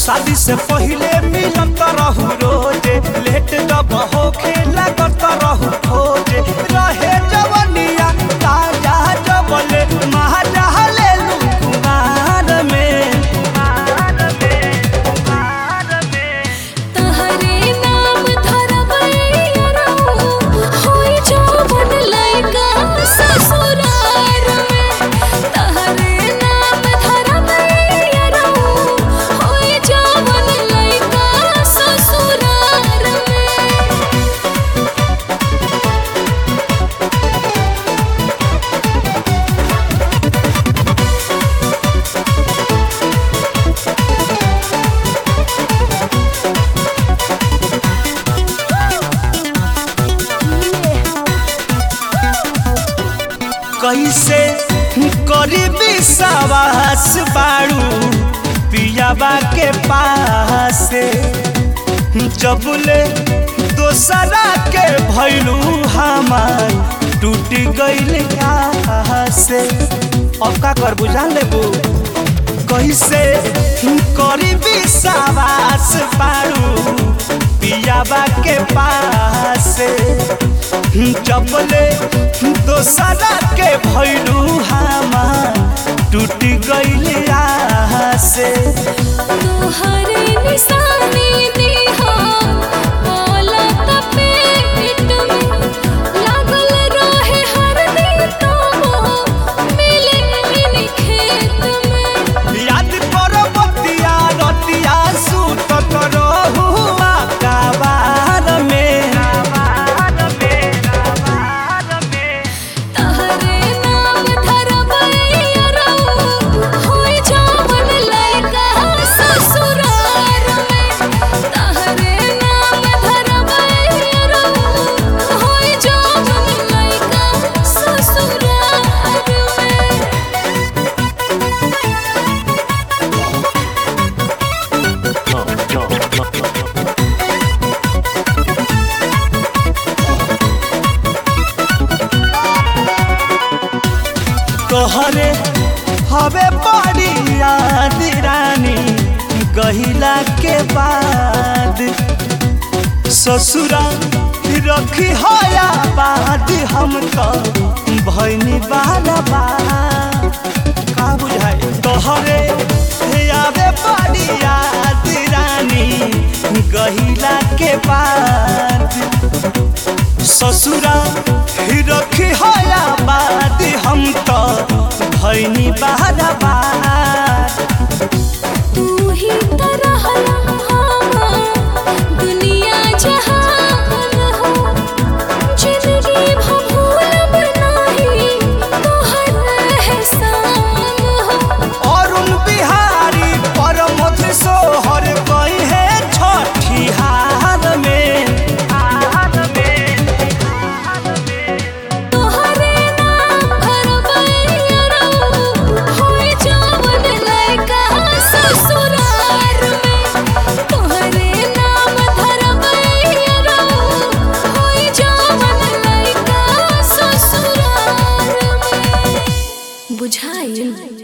शादी से पहिले मिलत रहू रोजे लेट दब होखे लागत रहू खोजे रहे जवनिया ताजा जबले महाजा लेलू कुमार में तहरे नाम धरबैया होई जवन लइका ससुरार में तहरे नाम धरबैया होई जवन लइका ससुरार में कैसे करी विश्वास बाड़ू पियाबा के पास जबले दोसरा के भैलू हमार टूट गईल से अब का कर बुझा लेबू कैसे करी विश्वास बाड़ू पियाबा के पास जबले दोसरा के भैलू हमार टूट गईल से तोहरे निशानी दिहा बोलत पेट में लागल रहे हर दिन तो मिले इन खेत में याद करो बतिया रतिया सुतत रहुआ कबार में तहरे नाम धरबैया होई जवन लइका ससुरार में तहरे नाम धरबैया होई जवन लइका ससुरार में तोहरे हवे बड़ी याद रानी गहिला के बाद ससुरा रखी हया बाद हम तो भैनी बाला बा का बुझाए तोहरे आवे बड़ी याद रानी गहिला के बाद ससुरा रखी हया बाद हम तो भैनी बाला बा तू ही तरह दुनिया जहान हो जिंदगी भूलब नहीं तोहर एहसान हो अरुण बिहारी परमथ सोहर कही है छठी हार में तोहरे नाम धरबैया होई जवन लइका ससुरार में तोहरे नाम धरबैया होई जवन लइका ससुरार में बुझाइल